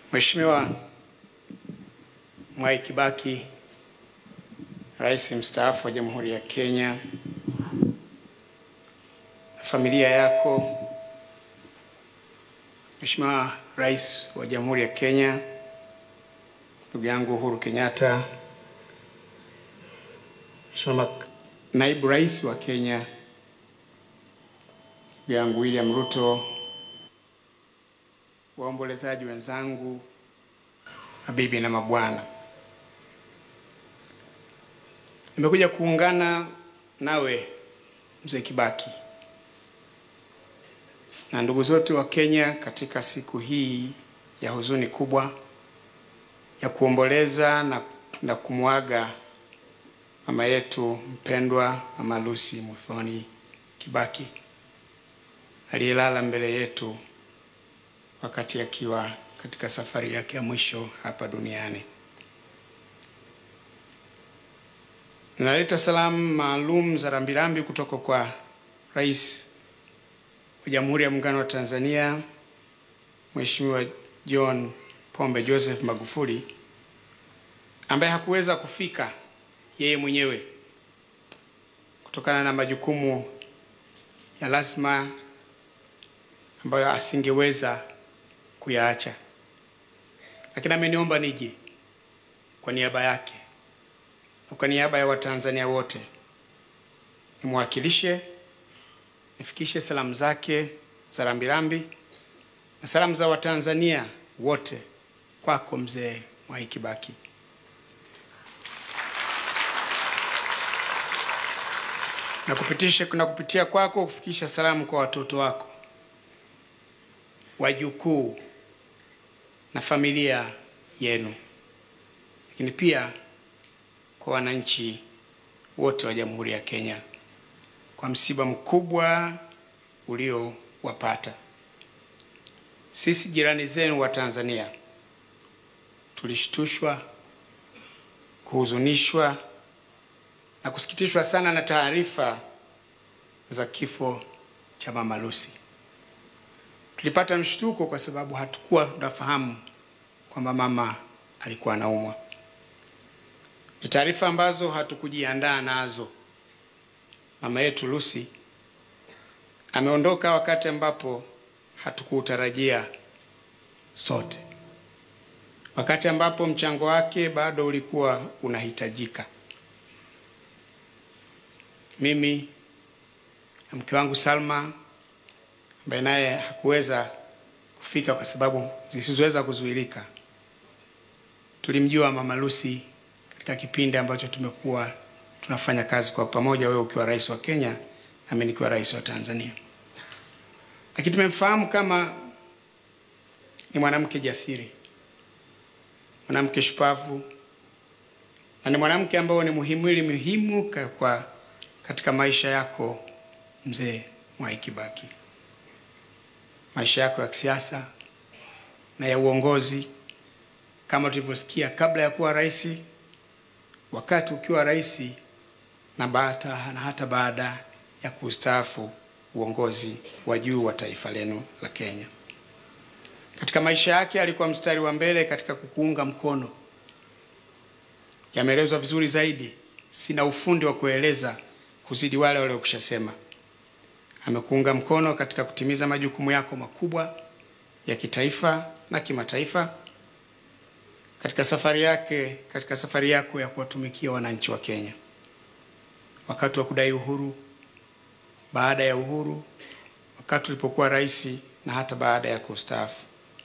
Mheshimiwa Mwai Kibaki, Rais mstaafu wa Jamhuri ya Kenya, na familia yako, Mheshimiwa Rais wa Jamhuri ya Kenya, ndugu yangu Uhuru Kenyatta, Mheshimiwa Naibu Rais wa Kenya, ndugu yangu William Ruto, waombolezaji wenzangu, mabibi na mabwana, nimekuja kuungana nawe mzee Kibaki na ndugu zote wa Kenya katika siku hii ya huzuni kubwa ya kuomboleza na, na kumwaga mama yetu mpendwa Mama Lucy Muthoni Kibaki aliyelala mbele yetu wakati akiwa katika safari yake ya mwisho hapa duniani. Ninaleta salamu maalum za rambirambi kutoka kwa Rais wa Jamhuri ya Muungano wa Tanzania Mheshimiwa John Pombe Joseph Magufuli ambaye hakuweza kufika yeye mwenyewe kutokana na majukumu ya lazima ambayo asingeweza kuyaacha, lakini ameniomba nije kwa niaba yake na kwa niaba ya Watanzania wote nimwakilishe, nifikishe salamu zake za rambirambi na salamu za Watanzania wote kwako mzee Mwai Kibaki. Na kupitisha na kupitia kwako kufikisha salamu kwa watoto wako, wajukuu na familia yenu, lakini pia kwa wananchi wote wa Jamhuri ya Kenya kwa msiba mkubwa uliowapata. Sisi jirani zenu wa Tanzania tulishtushwa, kuhuzunishwa na kusikitishwa sana na taarifa za kifo cha Mama Lucy. Tulipata mshtuko kwa sababu hatukuwa tunafahamu kwamba mama alikuwa anaumwa. Ni taarifa ambazo hatukujiandaa nazo. Mama yetu Lucy ameondoka wakati ambapo hatukuutarajia sote, wakati ambapo mchango wake bado ulikuwa unahitajika. Mimi na mke wangu Salma ambaye naye hakuweza kufika kwa sababu zisizoweza kuzuilika, tulimjua Mama Lucy katika kipindi ambacho tumekuwa tunafanya kazi kwa pamoja, wewe ukiwa rais wa Kenya na mimi nikiwa rais wa Tanzania, lakini tumemfahamu kama ni mwanamke jasiri, mwanamke shupavu na ni mwanamke ambao ni muhimili muhimu kwa katika maisha yako mzee Mwai Kibaki, maisha yako ya kisiasa na ya uongozi, kama tulivyosikia kabla ya kuwa rais, wakati ukiwa rais na baada na hata baada ya kustaafu uongozi wa juu wa taifa lenu la Kenya. Katika maisha yake alikuwa mstari wa mbele katika kukuunga mkono. Yameelezwa vizuri zaidi, sina ufundi wa kueleza kuzidi wale waliokushasema. Amekuunga mkono katika kutimiza majukumu yako makubwa ya kitaifa na kimataifa katika safari yake, katika safari yako ya kuwatumikia wananchi wa Kenya wakati wa kudai uhuru, baada ya uhuru, wakati ulipokuwa rais na hata baada ya kustaafu.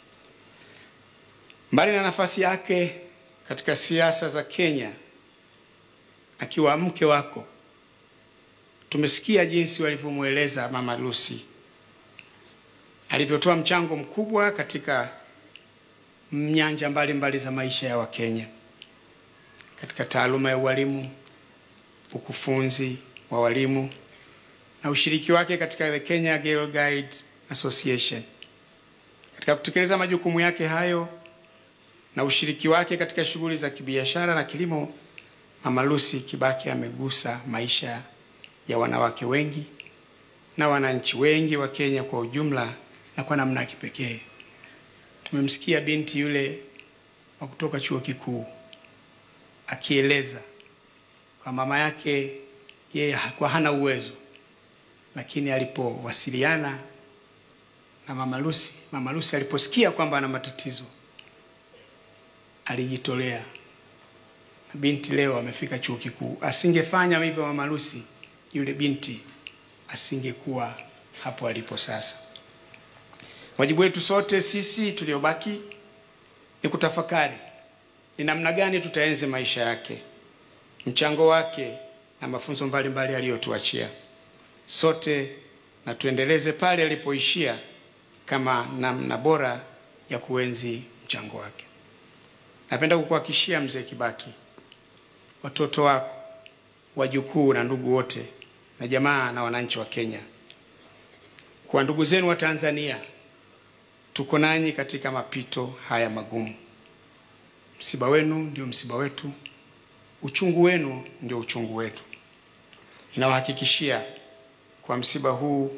Mbali na nafasi yake katika siasa za Kenya, akiwa mke wako tumesikia jinsi walivyomweleza Mama Lucy alivyotoa mchango mkubwa katika nyanja mbalimbali za maisha ya Wakenya, katika taaluma ya ualimu, ukufunzi wa walimu na ushiriki wake katika the Kenya Girl Guide Association. Katika kutekeleza majukumu yake hayo na ushiriki wake katika shughuli za kibiashara na kilimo, Mama Lucy Kibaki amegusa maisha ya wanawake wengi na wananchi wengi wa Kenya kwa ujumla na kwa namna ya kipekee tumemsikia binti yule wa kutoka chuo kikuu akieleza kwa mama yake yeye hakuwa hana uwezo, lakini alipowasiliana na mama Lucy, mama Lucy aliposikia kwamba ana matatizo alijitolea, na binti leo amefika chuo kikuu. Asingefanya hivyo mama Lucy, yule binti asingekuwa hapo alipo sasa. Wajibu wetu sote sisi tuliobaki ni kutafakari ni namna gani tutaenzi maisha yake, mchango wake na mafunzo mbalimbali aliyotuachia sote, na tuendeleze pale alipoishia kama namna bora ya kuenzi mchango wake. Napenda kukuhakikishia mzee Kibaki, watoto wako, wajukuu na ndugu wote na jamaa na wananchi wa Kenya, kwa ndugu zenu wa Tanzania, tuko nanyi katika mapito haya magumu. Msiba wenu ndio msiba wetu, uchungu wenu ndio uchungu wetu. Ninawahakikishia kwa msiba huu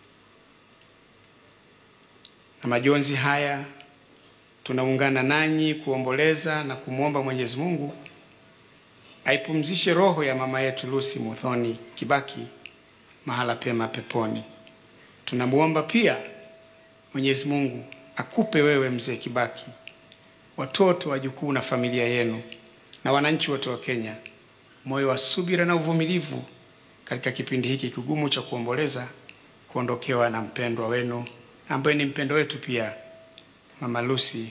na majonzi haya, tunaungana nanyi kuomboleza na kumwomba Mwenyezi Mungu aipumzishe roho ya mama yetu Lucy Muthoni Kibaki mahala pema peponi. Tunamwomba pia Mwenyezi Mungu akupe wewe mzee Kibaki watoto, wajukuu na familia yenu na wananchi wote wa Kenya moyo wa subira na uvumilivu katika kipindi hiki kigumu cha kuomboleza kuondokewa na mpendwa wenu ambaye ni mpendo wetu pia, mama Lucy.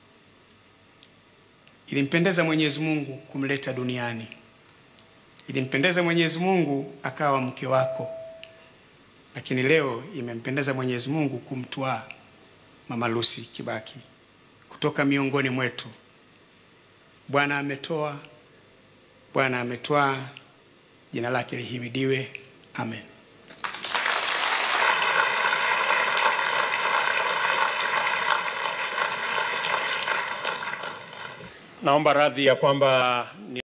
Ilimpendeza Mwenyezi Mungu kumleta duniani, ilimpendeza Mwenyezi Mungu akawa mke wako, lakini leo imempendeza Mwenyezi Mungu kumtwaa mama Lucy Kibaki kutoka miongoni mwetu. Bwana ametoa, Bwana ametwaa, jina lake lihimidiwe. Amen. Naomba radhi ya kwamba ni